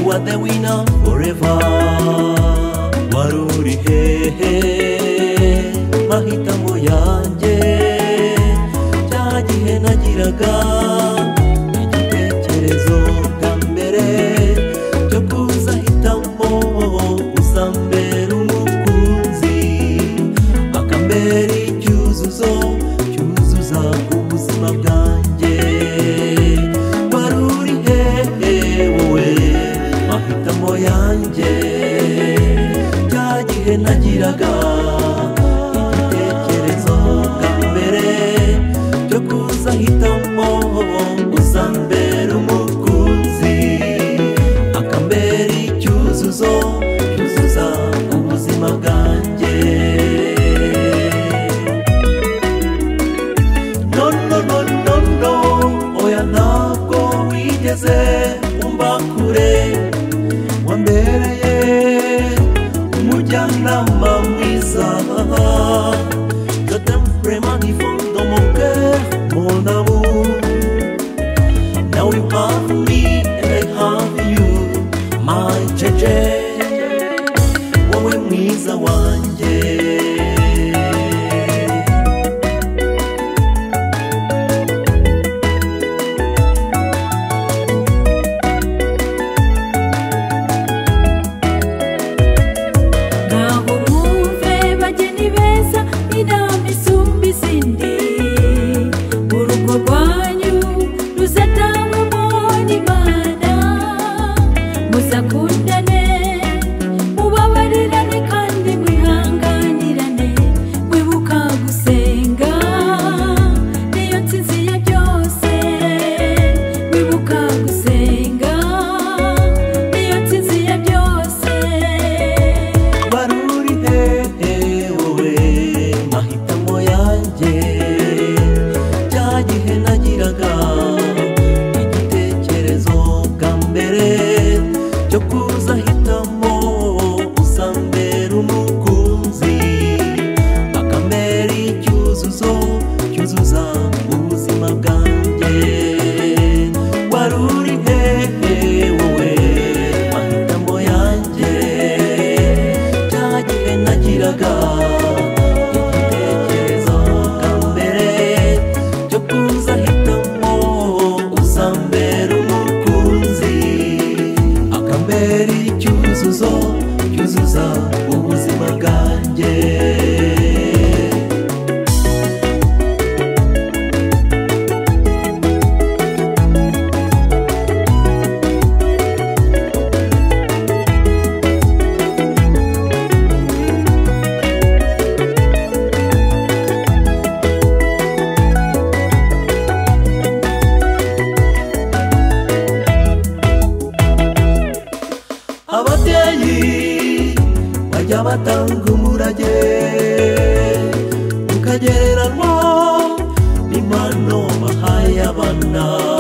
now forever waruri hehe mahitamo yanjye cya gihe nagiraga igitekerezo bwa mbere cyo kuzahitamo uzambera umukunzi akambera icyuzuzo cyuzuza ubuzima bwanjye wari uri hehe wowe mahitamo yanjye cya gihe nagiraga igitekerezo bwa mbere cyo kuzahitamo uzambera umukunzi akambera icyuzuzo cyuzuza ubuzima bwanjye no no no no no oya ntabwo wigeze umva kure wambereye umujyanama mwiza Je t'aime vraiment du fond de mon cœur, mon amour Now you have me and I have you, my Jeje. Wowe mwiza wanjye. Ngaho mwumve bageni beza inama isumba izindi urugo rwanyu ruzatangwamo n'Imana muzakundane mubabarirane kandi mwihanganirane mwibuka gusenga niyo nsinzi ya byose mwibuka gusenga niyo nsinzi ya byose baruri hehe wowe mahitamo yanjye cya gihe nagiraga igitekerezo bwa mbere cyo kuza hitamo uzambera umukunzi akambera icyuzuzo cyuzuza ubuzima bwanjye waruri hehe wowe mahitamo yanjye cya gihe nagiraga igitekerezo bwa mbere cyo kuzahitamo uzambera umukunzi akambera icyuzuzo cyuzuza ubuzima bwanjye ababyeyi bajya batanga umurage ukagereranwa n'impano bahaye abana